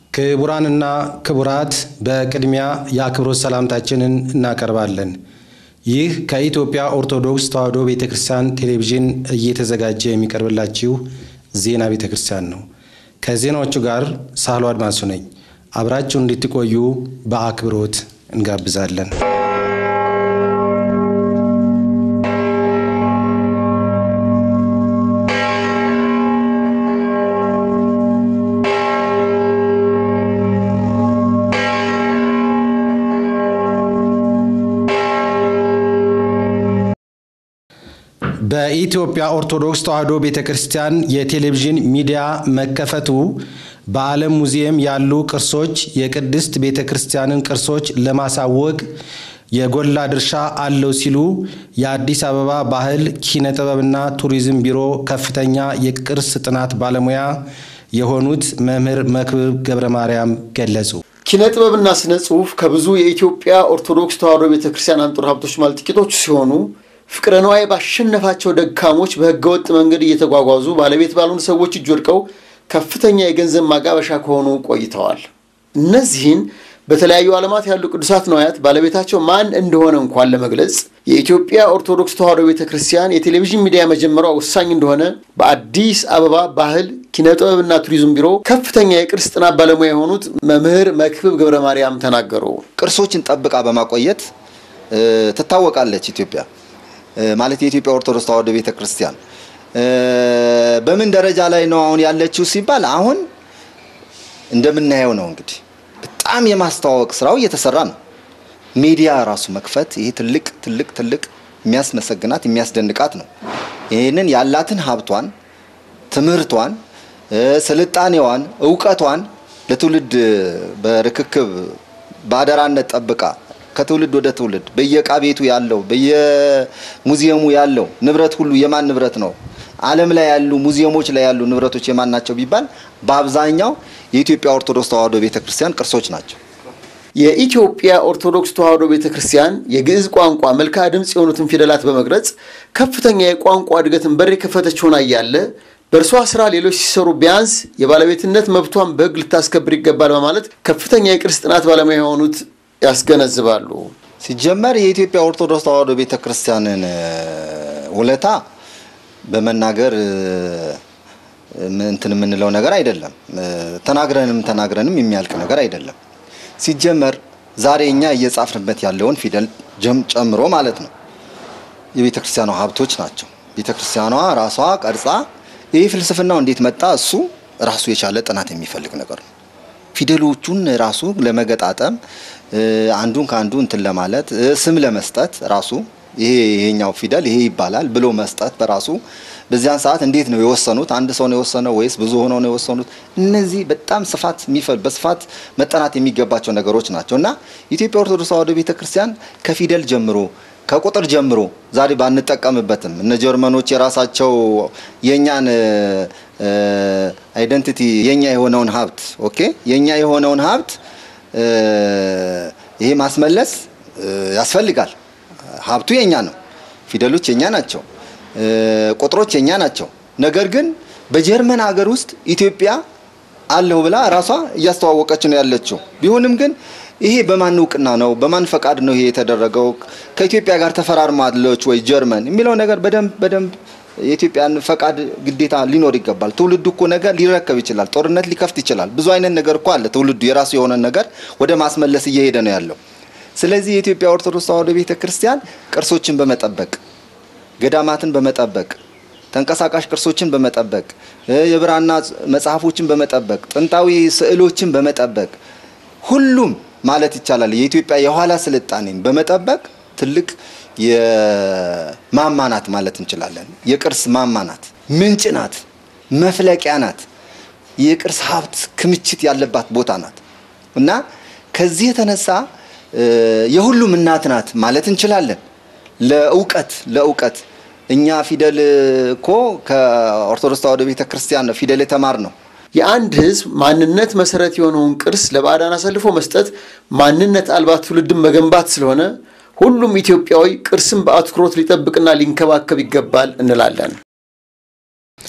ክቡራንና ክቡራት በቅድሚያ የአክብሮት ሰላምታችንን እናቀርባለን። ይህ ከኢትዮጵያ ኦርቶዶክስ ተዋሕዶ ቤተ ክርስቲያን ቴሌቪዥን እየተዘጋጀ የሚቀርብላችሁ ዜና ቤተ ክርስቲያን ነው። ከዜናዎቹ ጋር ሳህሎ አድማሱ ነኝ። አብራችሁ እንድትቆዩ በአክብሮት እንጋብዛለን። በኢትዮጵያ ኦርቶዶክስ ተዋሕዶ ቤተ ክርስቲያን የቴሌቪዥን ሚዲያ መከፈቱ በዓለም ሙዚየም ያሉ ቅርሶች የቅድስት ቤተ ክርስቲያንን ቅርሶች ለማሳወቅ የጎላ ድርሻ አለው ሲሉ የአዲስ አበባ ባህል ኪነ ጥበብና ቱሪዝም ቢሮ ከፍተኛ የቅርስ ጥናት ባለሙያ የሆኑት መምህር መክብብ ገብረ ማርያም ገለጹ። ኪነ ጥበብና ስነ ጽሑፍ ከብዙ የኢትዮጵያ ኦርቶዶክስ ተዋሕዶ ቤተ ክርስቲያን አንጡር ሀብቶች ማለት ጥቂቶቹ ሲሆኑ ፍቅረ ነዋይ ባሸነፋቸው ደካሞች በህገወጥ መንገድ እየተጓጓዙ ባለቤት ባልሆኑ ሰዎች እጅ ወድቀው ከፍተኛ የገንዘብ ማጋበሻ ከሆኑ ቆይተዋል። እነዚህን በተለያዩ ዓለማት ያሉ ቅዱሳት ነዋያት ባለቤታቸው ማን እንደሆነ እንኳን ለመግለጽ የኢትዮጵያ ኦርቶዶክስ ተዋሕዶ ቤተ ክርስቲያን የቴሌቪዥን ሚዲያ መጀመሯ ወሳኝ እንደሆነ በአዲስ አበባ ባህል ኪነ ጥበብና ቱሪዝም ቢሮ ከፍተኛ የቅርስ ጥናት ባለሙያ የሆኑት መምህር መክብብ ገብረ ማርያም ተናገሩ። ቅርሶችን ጠብቃ በማቆየት ትታወቃለች ኢትዮጵያ ማለት የኢትዮጵያ ኦርቶዶክስ ተዋሕዶ ቤተ ክርስቲያን በምን ደረጃ ላይ ነው አሁን ያለችው ሲባል አሁን እንደምናየው ነው እንግዲህ በጣም የማስተዋወቅ ስራው እየተሰራ ነው። ሚዲያ ራሱ መክፈት ይሄ ትልቅ ትልቅ ትልቅ የሚያስመሰግናት የሚያስደንቃት ነው። ይህንን ያላትን ሀብቷን፣ ትምህርቷን፣ ስልጣኔዋን፣ እውቀቷን ለትውልድ በርክክብ በአደራነት ጠብቃ ከትውልድ ወደ ትውልድ በየዕቃ ቤቱ ያለው በየሙዚየሙ ያለው ንብረት ሁሉ የማን ንብረት ነው? ዓለም ላይ ያሉ ሙዚየሞች ላይ ያሉ ንብረቶች የማን ናቸው ቢባል በአብዛኛው የኢትዮጵያ ኦርቶዶክስ ተዋሕዶ ቤተክርስቲያን ቅርሶች ናቸው። የኢትዮጵያ ኦርቶዶክስ ተዋሕዶ ቤተ ክርስቲያን የግዕዝ ቋንቋ መልክዓ ድምፅ የሆኑትን ፊደላት በመቅረጽ ከፍተኛ የቋንቋ እድገትን በር የከፈተች ሆና እያለ በእርሷ ስራ ሌሎች ሲሰሩ ቢያንስ የባለቤትነት መብቷን በሕግ ልታስከብር ይገባል በማለት ከፍተኛ የቅርስ ጥናት ባለሙያ የሆኑት ያስገነዝባሉ። ሲጀመር የኢትዮጵያ ኦርቶዶክስ ተዋሕዶ ቤተክርስቲያንን ውለታ በመናገር እንትን የምንለው ነገር አይደለም። ተናግረንም ተናግረንም የሚያልቅ ነገር አይደለም። ሲጀመር ዛሬ እኛ እየጻፍንበት ያለውን ፊደል ጨምሮ ማለት ነው የቤተ ክርስቲያኗ ሀብቶች ናቸው። ቤተ ክርስቲያኗ ራሷ ቀርጻ ይህ ፍልስፍናው እንዴት መጣ? እሱ ራሱ የቻለ ጥናት የሚፈልግ ነገር ነው። ፊደሎቹን ራሱ ለመገጣጠም አንዱን ከአንዱ እንትን ለማለት ስም ለመስጠት ራሱ ይሄ ይሄኛው ፊደል ይሄ ይባላል ብሎ መስጠት በራሱ በዚያን ሰዓት እንዴት ነው የወሰኑት? አንድ ሰው ነው የወሰነው ወይስ ብዙ ሆነው ነው የወሰኑት? እነዚህ በጣም ስፋት የሚፈል በስፋት መጠናት የሚገባቸው ነገሮች ናቸው እና ኢትዮጵያ ኦርቶዶክስ ተዋሕዶ ቤተክርስቲያን ከፊደል ጀምሮ ከቁጥር ጀምሮ ዛሬ ባንጠቀምበትም እነ ጀርመኖች የራሳቸው የእኛን አይደንቲቲ የኛ የሆነውን ሀብት ኦኬ የኛ የሆነውን ሀብት ይሄ ማስመለስ ያስፈልጋል። ሀብቱ የኛ ነው። ፊደሎች የኛ ናቸው። ቁጥሮች የኛ ናቸው። ነገር ግን በጀርመን ሀገር ውስጥ ኢትዮጵያ አለሁ ብላ ራሷ እያስተዋወቀች ነው ያለችው። ቢሆንም ግን ይሄ በማን እውቅና ነው? በማን ፈቃድ ነው ይሄ የተደረገው? ከኢትዮጵያ ጋር ተፈራርማለች ወይ ጀርመን የሚለው ነገር በደንብ በደንብ የኢትዮጵያን ፈቃድ ግዴታ ሊኖር ይገባል። ትውልዱ እኮ ነገር ሊረከብ ይችላል። ጦርነት ሊከፍት ይችላል። ብዙ አይነት ነገር እኮ አለ። ትውልዱ የራሱ የሆነ ነገር ወደ ማስመለስ እየሄደ ነው ያለው። ስለዚህ የኢትዮጵያ ኦርቶዶክስ ተዋሕዶ ቤተ ክርስቲያን ቅርሶችን በመጠበቅ ገዳማትን በመጠበቅ ተንቀሳቃሽ ቅርሶችን በመጠበቅ የብራና መጽሐፎችን በመጠበቅ ጥንታዊ ስዕሎችን በመጠበቅ ሁሉም ማለት ይቻላል የኢትዮጵያ የኋላ ስልጣኔን በመጠበቅ ትልቅ የማማ ናት ማለት እንችላለን። የቅርስ ማማ ናት፣ ምንጭ ናት፣ መፍለቂያ ናት፣ የቅርስ ሀብት ክምችት ያለባት ቦታ ናት እና ከዚህ የተነሳ የሁሉም እናት ናት ማለት እንችላለን። ለእውቀት ለእውቀት እኛ ፊደል እኮ ከኦርቶዶክስ ተዋሕዶ ቤተ ክርስቲያን ነው ፊደል የተማር ነው። የአንድ ሕዝብ ማንነት መሰረት የሆነውን ቅርስ ለባዕዳን አሳልፎ መስጠት ማንነት አልባ ትውልድን መገንባት ስለሆነ ሁሉም ኢትዮጵያዊ ቅርስን በአትኩሮት ሊጠብቅና ሊንከባከብ ይገባል እንላለን።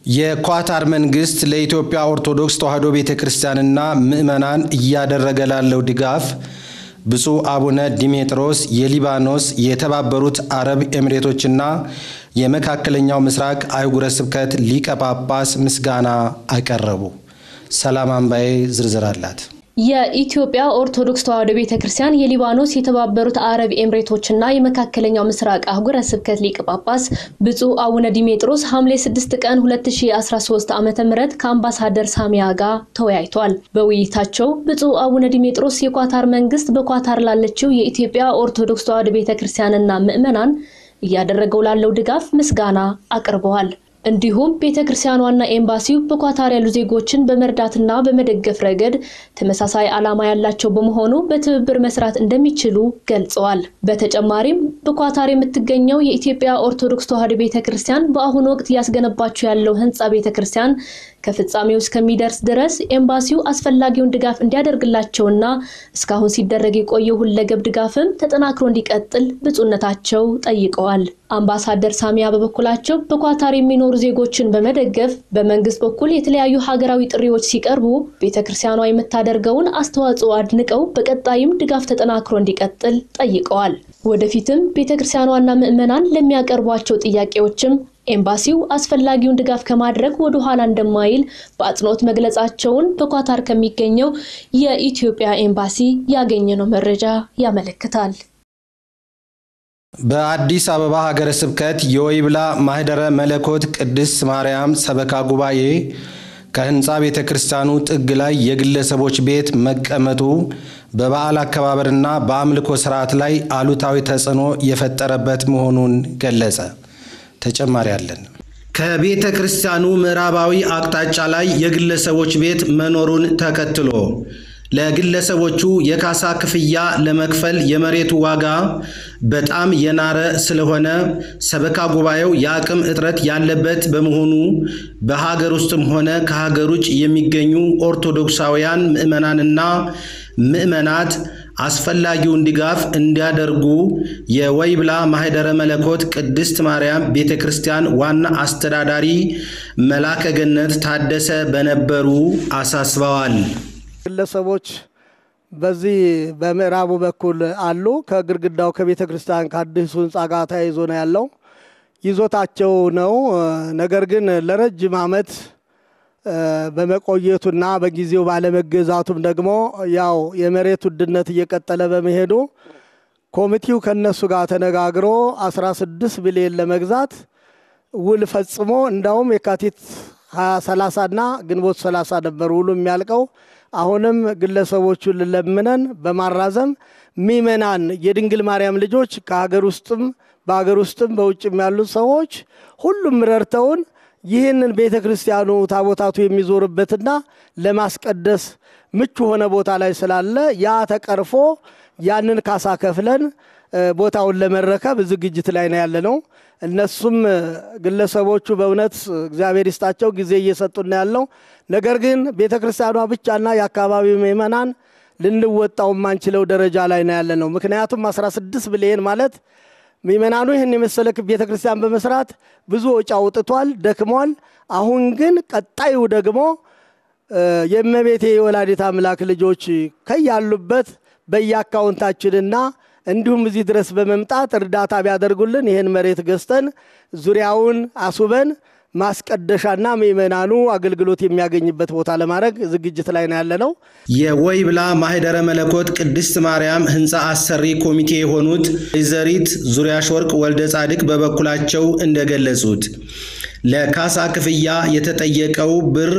የኳታር መንግስት ለኢትዮጵያ ኦርቶዶክስ ተዋሕዶ ቤተ ክርስቲያንና ምዕመናን እያደረገ ላለው ድጋፍ ብፁዕ አቡነ ዲሜጥሮስ የሊባኖስ የተባበሩት አረብ ኤሚሬቶችና የመካከለኛው ምስራቅ አህጉረ ስብከት ሊቀ ጳጳስ ምስጋና አቀረቡ። ሰላም አምባዬ ዝርዝር አላት። የኢትዮጵያ ኦርቶዶክስ ተዋሕዶ ቤተ ክርስቲያን የሊባኖስ የተባበሩት አረብ ኤምሬቶችና የመካከለኛው ምስራቅ አህጉረ ስብከት ሊቀ ጳጳስ ብፁዕ አቡነ ዲሜጥሮስ ሐምሌ 6 ቀን 2013 ዓ ም ከአምባሳደር ሳሚያ ጋር ተወያይቷል። በውይይታቸው ብፁዕ አቡነ ዲሜጥሮስ የኳታር መንግስት በኳታር ላለችው የኢትዮጵያ ኦርቶዶክስ ተዋሕዶ ቤተ ክርስቲያንና ምዕመናን እያደረገው ላለው ድጋፍ ምስጋና አቅርበዋል። እንዲሁም ቤተ ክርስቲያኗና ኤምባሲው በኳታር ያሉ ዜጎችን በመርዳትና በመደገፍ ረገድ ተመሳሳይ ዓላማ ያላቸው በመሆኑ በትብብር መስራት እንደሚችሉ ገልጸዋል። በተጨማሪም በኳታር የምትገኘው የኢትዮጵያ ኦርቶዶክስ ተዋሕዶ ቤተ ክርስቲያን በአሁኑ ወቅት እያስገነባቸው ያለው ህንፃ ቤተ ክርስቲያን ከፍጻሜው እስከሚደርስ ድረስ ኤምባሲው አስፈላጊውን ድጋፍ እንዲያደርግላቸውና እስካሁን ሲደረግ የቆየው ሁለገብ ድጋፍም ተጠናክሮ እንዲቀጥል ብፁዕነታቸው ጠይቀዋል። አምባሳደር ሳሚያ በበኩላቸው በኳታር የሚኖሩ ዜጎችን በመደገፍ በመንግስት በኩል የተለያዩ ሀገራዊ ጥሪዎች ሲቀርቡ ቤተ ክርስቲያኗ የምታደርገውን አስተዋጽኦ አድንቀው በቀጣይም ድጋፍ ተጠናክሮ እንዲቀጥል ጠይቀዋል። ወደፊትም ቤተ ክርስቲያኗና ምዕመናን ለሚያቀርቧቸው ጥያቄዎችም ኤምባሲው አስፈላጊውን ድጋፍ ከማድረግ ወደ ኋላ እንደማይል በአጽንኦት መግለጻቸውን በኳታር ከሚገኘው የኢትዮጵያ ኤምባሲ ያገኘነው መረጃ ያመለክታል። በአዲስ አበባ ሀገረ ስብከት የወይብላ ማህደረ መለኮት ቅድስት ማርያም ሰበካ ጉባኤ ከህንፃ ቤተ ክርስቲያኑ ጥግ ላይ የግለሰቦች ቤት መቀመጡ በበዓል አከባበርና በአምልኮ ስርዓት ላይ አሉታዊ ተጽዕኖ የፈጠረበት መሆኑን ገለጸ። ተጨማሪ አለን። ከቤተ ክርስቲያኑ ምዕራባዊ አቅጣጫ ላይ የግለሰቦች ቤት መኖሩን ተከትሎ ለግለሰቦቹ የካሳ ክፍያ ለመክፈል የመሬቱ ዋጋ በጣም የናረ ስለሆነ ሰበካ ጉባኤው የአቅም እጥረት ያለበት በመሆኑ በሀገር ውስጥም ሆነ ከሀገር ውጭ የሚገኙ ኦርቶዶክሳውያን ምዕመናንና ምዕመናት አስፈላጊውን ድጋፍ እንዲያደርጉ የወይብላ ማህደረ መለኮት ቅድስት ማርያም ቤተ ክርስቲያን ዋና አስተዳዳሪ መላከ ገነት ታደሰ በነበሩ አሳስበዋል። ግለሰቦች በዚህ በምዕራቡ በኩል አሉ። ከግድግዳው ከቤተ ክርስቲያን ከአዲሱ ህንፃ ጋር ተያይዞ ነው ያለው ይዞታቸው ነው። ነገር ግን ለረጅም ዓመት በመቆየቱና በጊዜው ባለመገዛቱም ደግሞ ያው የመሬት ውድነት እየቀጠለ በመሄዱ ኮሚቴው ከነሱ ጋር ተነጋግሮ 16 ቢሊዮን ለመግዛት ውል ፈጽሞ እንዳውም የካቲት 30 እና ግንቦት 30 ነበር ውሉ የሚያልቀው። አሁንም ግለሰቦቹን ለምነን በማራዘም ሚመናን የድንግል ማርያም ልጆች ከሀገር ውስጥም በሀገር ውስጥም በውጭም ያሉት ሰዎች ሁሉም ረድተውን ይህንን ቤተ ክርስቲያኑ ታቦታቱ የሚዞርበትና ለማስቀደስ ምቹ ሆነ ቦታ ላይ ስላለ ያ ተቀርፎ ያንን ካሳ ከፍለን ቦታውን ለመረከብ ዝግጅት ላይ ነው ያለ ነው። እነሱም ግለሰቦቹ በእውነት እግዚአብሔር ይስጣቸው ጊዜ እየሰጡን ያለው። ነገር ግን ቤተ ክርስቲያኗ ብቻና የአካባቢው ምዕመናን ልንወጣው የማንችለው ደረጃ ላይ ነው ያለ ነው። ምክንያቱም 16 ብሊየን ማለት ምእመናኑ ይህን የመሰለ ቤተ ክርስቲያን በመስራት ብዙ ወጪ አውጥቷል፣ ደክሟል። አሁን ግን ቀጣዩ ደግሞ የእመቤቴ የወላዲት አምላክ ልጆች ከያሉበት በየአካውንታችንና እንዲሁም እዚህ ድረስ በመምጣት እርዳታ ቢያደርጉልን ይህን መሬት ገዝተን ዙሪያውን አስውበን ማስቀደሻና ምእመናኑ አገልግሎት የሚያገኝበት ቦታ ለማድረግ ዝግጅት ላይ ነው ያለ ነው። የወይብላ ማህደረ መለኮት ቅድስት ማርያም ህንፃ አሰሪ ኮሚቴ የሆኑት ወይዘሪት ዙሪያሽ ወርቅ ወልደ ጻድቅ በበኩላቸው እንደገለጹት ለካሳ ክፍያ የተጠየቀው ብር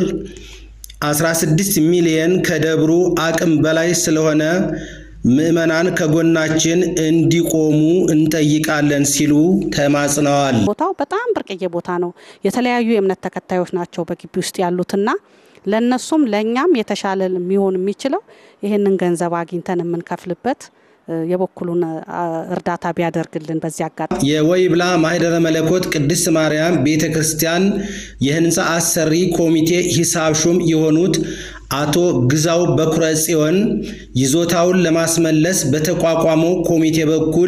16 ሚሊየን ከደብሩ አቅም በላይ ስለሆነ ምዕመናን ከጎናችን እንዲቆሙ እንጠይቃለን ሲሉ ተማጽነዋል። ቦታው በጣም ብርቅዬ ቦታ ነው። የተለያዩ የእምነት ተከታዮች ናቸው በግቢ ውስጥ ያሉትና ለእነሱም ለእኛም የተሻለ የሚሆን የሚችለው ይህንን ገንዘብ አግኝተን የምንከፍልበት የበኩሉን እርዳታ ቢያደርግልን በዚህ አጋጣሚ የወይብላ ማህደረ መለኮት ቅድስት ማርያም ቤተ ክርስቲያን የህንፃ አሰሪ ኮሚቴ ሂሳብ ሹም የሆኑት አቶ ግዛው በኩረ ጽዮን ይዞታውን ለማስመለስ በተቋቋመው ኮሚቴ በኩል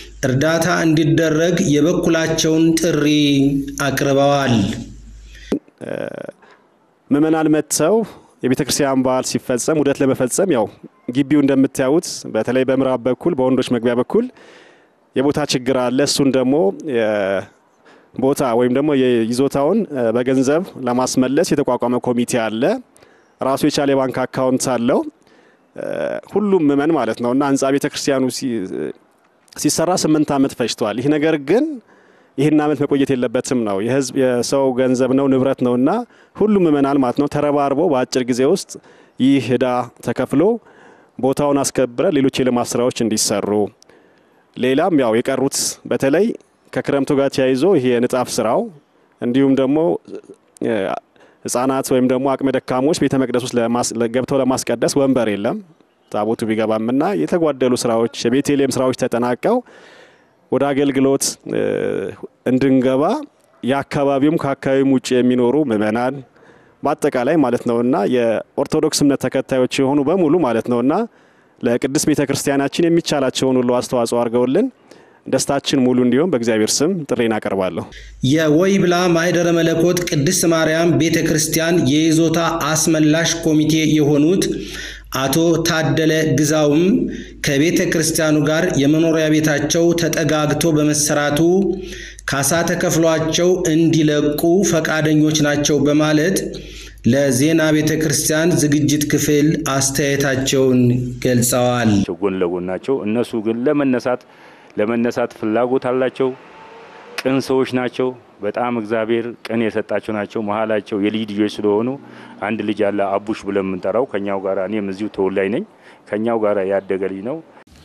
እርዳታ እንዲደረግ የበኩላቸውን ጥሪ አቅርበዋል። ምእመናን መጥተው የቤተ ክርስቲያን በዓል ሲፈጸም ውደት ለመፈጸም ያው ግቢው እንደምታዩት በተለይ በምዕራብ በኩል በወንዶች መግቢያ በኩል የቦታ ችግር አለ። እሱን ደግሞ ቦታ ወይም ደግሞ የይዞታውን በገንዘብ ለማስመለስ የተቋቋመ ኮሚቴ አለ። ራሱ የቻለ የባንክ አካውንት አለው። ሁሉም ምእመን ማለት ነው እና ህንፃ ቤተ ክርስቲያኑ ሲሰራ ስምንት ዓመት ፈጅቷል። ይህ ነገር ግን ይህን ዓመት መቆየት የለበትም ነው። የህዝብ የሰው ገንዘብ ነው ንብረት ነው እና ሁሉም ምእመናን ማለት ነው ተረባርበው በአጭር ጊዜ ውስጥ ይህ ዕዳ ተከፍሎ ቦታውን አስከብረ ሌሎች የልማት ስራዎች እንዲሰሩ ሌላም ያው የቀሩት በተለይ ከክረምቱ ጋር ተያይዞ ይሄ የንጣፍ ስራው እንዲሁም ደግሞ ህጻናት ወይም ደግሞ አቅመ ደካሞች ቤተ መቅደስ ውስጥ ገብተው ለማስቀደስ ወንበር የለም ታቦቱ ቢገባምና የተጓደሉ ስራዎች የቤተልሔም ስራዎች ተጠናቀው ወደ አገልግሎት እንድንገባ የአካባቢውም ከአካባቢውም ውጭ የሚኖሩ ምእመናን በአጠቃላይ ማለት ነውና የኦርቶዶክስ እምነት ተከታዮች የሆኑ በሙሉ ማለት ነውና ለቅድስት ቤተ ክርስቲያናችን የሚቻላቸውን ሁሉ አስተዋጽኦ አድርገውልን ደስታችን ሙሉ እንዲሆን በእግዚአብሔር ስም ጥሬን አቀርባለሁ። የወይብላ ማኅደረ መለኮት ቅድስት ማርያም ቤተ ክርስቲያን የይዞታ አስመላሽ ኮሚቴ የሆኑት አቶ ታደለ ግዛውም ከቤተ ክርስቲያኑ ጋር የመኖሪያ ቤታቸው ተጠጋግቶ በመሰራቱ ካሳ ተከፍሏቸው እንዲለቁ ፈቃደኞች ናቸው በማለት ለዜና ቤተ ክርስቲያን ዝግጅት ክፍል አስተያየታቸውን ገልጸዋል። ጎን ለጎን ናቸው። እነሱ ግን ለመነሳት ለመነሳት ፍላጎት አላቸው። ቅን ሰዎች ናቸው። በጣም እግዚአብሔር ቅን የሰጣቸው ናቸው። መሀላቸው የልጅ ልጆች ስለሆኑ አንድ ልጅ ያለ አቡሽ ብለን የምንጠራው ከኛው ጋር እኔም እዚሁ ተወላጅ ነኝ። ከኛው ጋር ያደገ ልጅ ነው።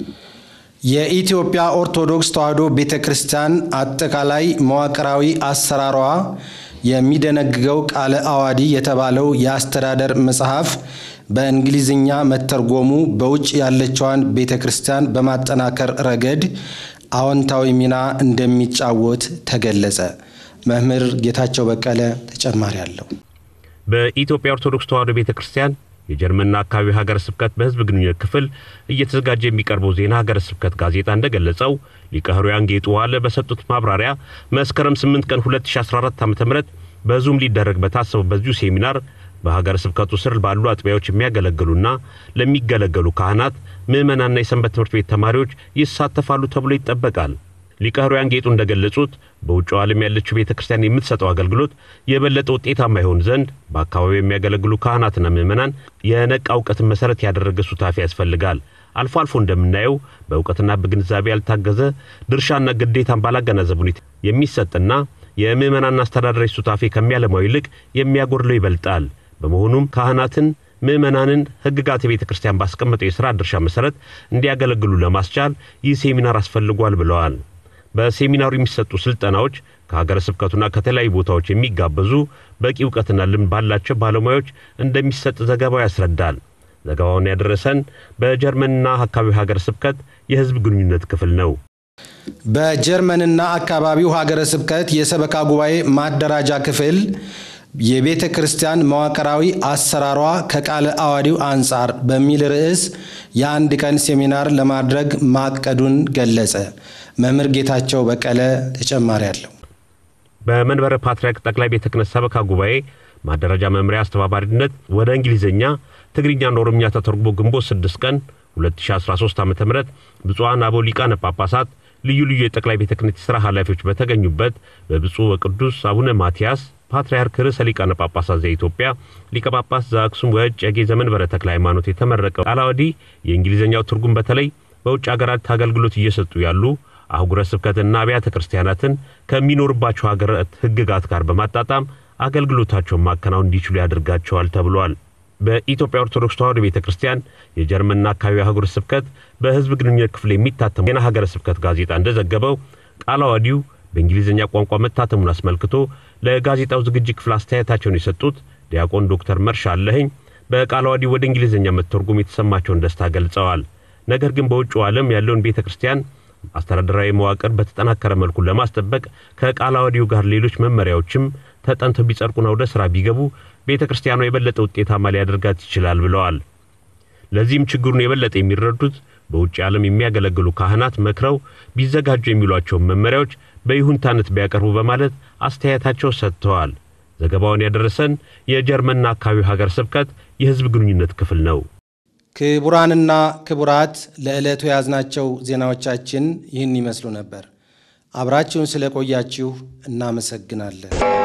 የኢትዮጵያ ኦርቶዶክስ ተዋሕዶ ቤተ ክርስቲያን አጠቃላይ መዋቅራዊ አሰራሯ የሚደነግገው ቃለ አዋዲ የተባለው የአስተዳደር መጽሐፍ በእንግሊዝኛ መተርጎሙ በውጭ ያለችዋን ቤተ ክርስቲያን በማጠናከር ረገድ አዎንታዊ ሚና እንደሚጫወት ተገለጸ። መምህር ጌታቸው በቀለ ተጨማሪ አለው። በኢትዮጵያ ኦርቶዶክስ ተዋሕዶ ቤተ ክርስቲያን የጀርመንና አካባቢ ሀገረ ስብከት በሕዝብ ግንኙነት ክፍል እየተዘጋጀ የሚቀርበው ዜና ሀገረ ስብከት ጋዜጣ እንደገለጸው ሊቀ ኅሩያን ጌጡ ዋለ በሰጡት ማብራሪያ መስከረም 8 ቀን 2014 ዓ ም በዙም ሊደረግ በታሰበው በዚሁ ሴሚናር በሀገረ ስብከቱ ስር ባሉ አጥቢያዎች የሚያገለግሉና ለሚገለገሉ ካህናት፣ ምዕመናንና የሰንበት ትምህርት ቤት ተማሪዎች ይሳተፋሉ ተብሎ ይጠበቃል። ሊቀ ኅሩያን ጌጡ እንደገለጹት በውጭው ዓለም ያለችው ቤተ ክርስቲያን የምትሰጠው አገልግሎት የበለጠ ውጤታማ ይሆን ዘንድ በአካባቢው የሚያገለግሉ ካህናትና ምዕመናን የነቃ እውቀትን መሠረት ያደረገ ሱታፊ ያስፈልጋል። አልፎ አልፎ እንደምናየው በእውቀትና በግንዛቤ ያልታገዘ ድርሻና ግዴታን ባላገናዘብ ሁኔታ የሚሰጥና የምዕመናን አስተዳደራዊ ሱታፌ ከሚያለማው ይልቅ የሚያጎድለው ይበልጣል። በመሆኑም ካህናትን ምዕመናንን ሕግጋት የቤተ ክርስቲያን ባስቀመጠው የሥራ ድርሻ መሠረት እንዲያገለግሉ ለማስቻል ይህ ሴሚናር አስፈልጓል ብለዋል። በሴሚናሩ የሚሰጡ ስልጠናዎች ከሀገረ ስብከቱና ከተለያዩ ቦታዎች የሚጋበዙ በቂ እውቀትና ልምድ ባላቸው ባለሙያዎች እንደሚሰጥ ዘገባው ያስረዳል። ዘገባውን ያደረሰን በጀርመንና አካባቢው ሀገረ ስብከት የሕዝብ ግንኙነት ክፍል ነው። በጀርመንና አካባቢው ሀገረ ስብከት የሰበካ ጉባኤ ማደራጃ ክፍል የቤተ ክርስቲያን መዋቅራዊ አሰራሯ ከቃለ አዋዲው አንጻር በሚል ርዕስ የአንድ ቀን ሴሚናር ለማድረግ ማቀዱን ገለጸ። መምህር ጌታቸው በቀለ ተጨማሪ አለው። በመንበረ ፓትርያርክ ጠቅላይ ቤተ ክህነት ሰበካ ጉባኤ ማደራጃ መምሪያ አስተባባሪነት ወደ እንግሊዝኛ፣ ትግርኛና ኦሮምኛ ተተርጉሞ ግንቦት 6 ቀን 2013 ዓ ም ብፁዓን አበው ሊቃነ ጳጳሳት ልዩ ልዩ የጠቅላይ ቤተ ክህነት የሥራ ኃላፊዎች በተገኙበት በብፁዕ ወቅዱስ አቡነ ማትያስ ፓትርያርክ ርዕሰ ሊቃነ ጳጳሳት ዘኢትዮጵያ ሊቀ ጳጳስ ዘአክሱም ወእጨጌ ዘመንበረ ተክለ ሃይማኖት የተመረቀው ቃለ ዓዋዲ የእንግሊዝኛው ትርጉም በተለይ በውጭ አገራት አገልግሎት እየሰጡ ያሉ አህጉረ ስብከትና አብያተ ክርስቲያናትን ከሚኖርባቸው ሀገራት ሕግጋት ጋር በማጣጣም አገልግሎታቸውን ማከናወን እንዲችሉ ያደርጋቸዋል ተብሏል። በኢትዮጵያ ኦርቶዶክስ ተዋሕዶ ቤተ ክርስቲያን የጀርመንና አካባቢ አህጉረ ስብከት በሕዝብ ግንኙነት ክፍል የሚታተሙ ዜና ሀገረ ስብከት ጋዜጣ እንደዘገበው ቃለ ዓዋዲው በእንግሊዝኛ ቋንቋ መታተሙን አስመልክቶ ለጋዜጣው ዝግጅት ክፍል አስተያየታቸውን የሰጡት ዲያቆን ዶክተር መርሻ አለኸኝ በቃለ ዓዋዲው ወደ እንግሊዝኛ መተርጎም የተሰማቸውን ደስታ ገልጸዋል። ነገር ግን በውጭው ዓለም ያለውን ቤተ ክርስቲያን አስተዳደራዊ መዋቅር በተጠናከረ መልኩ ለማስጠበቅ ከቃለ ዓዋዲው ጋር ሌሎች መመሪያዎችም ተጠንተው ቢጸድቁና ወደ ሥራ ቢገቡ ቤተ ክርስቲያኗ የበለጠ ውጤታማ ሊያደርጋት ይችላል ብለዋል። ለዚህም ችግሩን የበለጠ የሚረዱት በውጭ ዓለም የሚያገለግሉ ካህናት መክረው ቢዘጋጁ የሚሏቸውን መመሪያዎች በይሁንታነት ቢያቀርቡ በማለት አስተያየታቸው ሰጥተዋል። ዘገባውን ያደረሰን የጀርመንና አካባቢው ሀገር ስብከት የሕዝብ ግንኙነት ክፍል ነው። ክቡራንና ክቡራት ለዕለቱ የያዝናቸው ዜናዎቻችን ይህን ይመስሉ ነበር። አብራችሁን ስለቆያችሁ እናመሰግናለን።